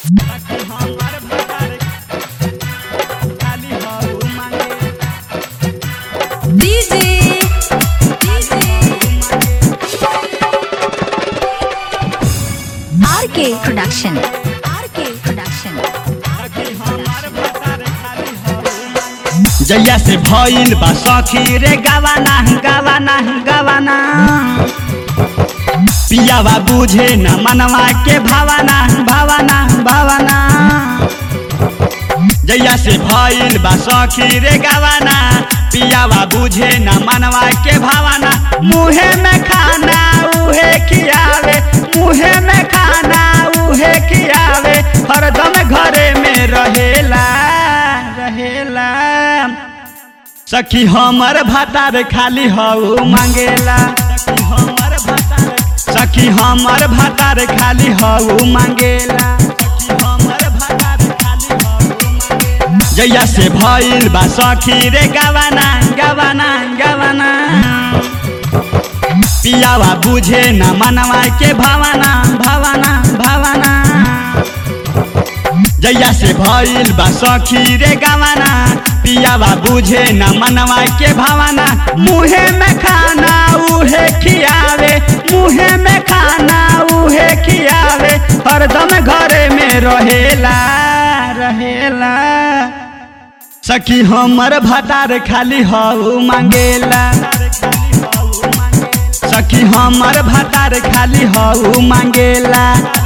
Production. RK Production. जैया से भइल बा सखी रे गावाना गावाना गावाना पियावा बुझे न मनवा के भावना भावना भावना जैया से भइल बा सखी रे गावाना पियावा बुझे न मनवा के भावना मुहे में खाना उहे खियावे मुहे में खाना उहे खियावे हरदम घरे में रहेला रहेला सखी हमर भातार खाली हऊ मांगेला सखी हमर भातार सखी हमर भातार खाली हऊ मांगेला सखी हमर भातार खाली हऊ मांगेला जैया से भइल बा सखी रे गवाना गवाना गवाना पियावा बुझे न मनवा के भावना भावना भावना जैया से भइल बा सखी रे गवाना पियावा बुझे न मनवा के भावना मुहे में खाना उहे खियावे मुहे में खाना उहे खियावे हरदम घरे में रहेला रहेला सखी हमर भातार खाली हऊ मांगेला सखी हमर भातार खाली हऊ मांगेला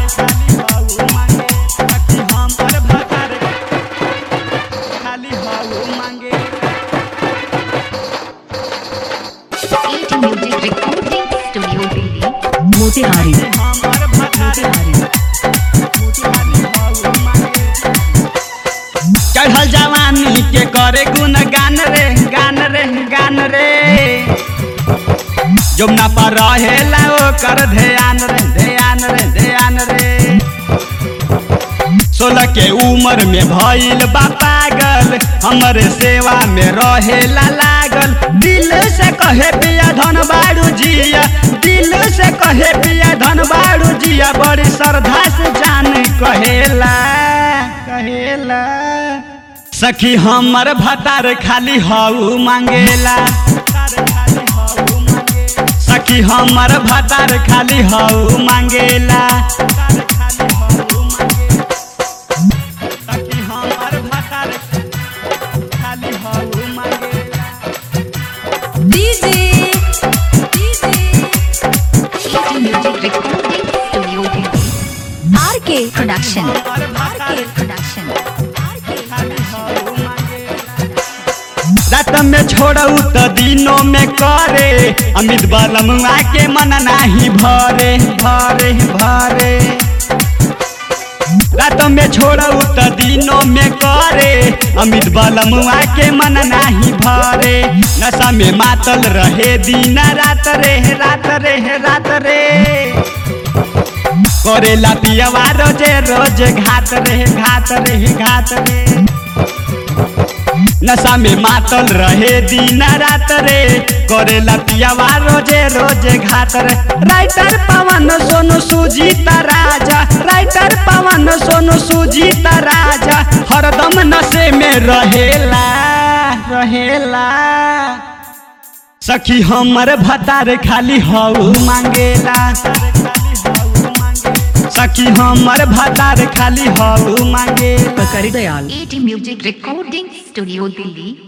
सखी हमर भातार खाली हऊ मांगेला ET Music Recording Studio Delhi. Motihari हमर भातार चढ़ल जवानी के करे गुण गान रे गान रे गान रे जमुना पर रहेला ओकर ध्यान रे ध्यान रे ध्यान रे सोलह के उम्र में भइल बा पागल हमरे सेवा में रहेला लागल दिल से कहे पिया धन बाड़ू जिया दिल से कहे पिया धन बाड़ू जिया बड़ी श्रद्धा से जान कहेला कहेला सखी हमर भतार खाली हऊ मांगेला सखी हमर भतार खाली हऊ मांगेला सखी हमर भतार खाली हऊ मांगेला DJ. DJ. ET Music Recording Studio Delhi. RK Production. RK Production. RK रात में छोड़ू तो दिनों में करे अमित बलमुआ के मन नाही भरे भरे भरे रात में छोड़ू तो दिनों में करे अमित बलमुआ के मन नाही भरे नशा में मातल रहे दिन रात रे रात रे रात रे करेला पियवा रोजे रोज घात रे घात रे घात रे नशा में मातल रहे दिन रात रे करेला पियावा रोजे रोजे घात रे राइटर पवन सोनू सुजीता राजा राइटर पवन सोनू सुजीता राजा हरदम नशे में रहेला रहेला सखी हमर भतार खाली हऊ मांगेला सखी हमर भतार खाली हऊ मांगेला पकड़ी Dayal ET Music Recording Studio Delhi.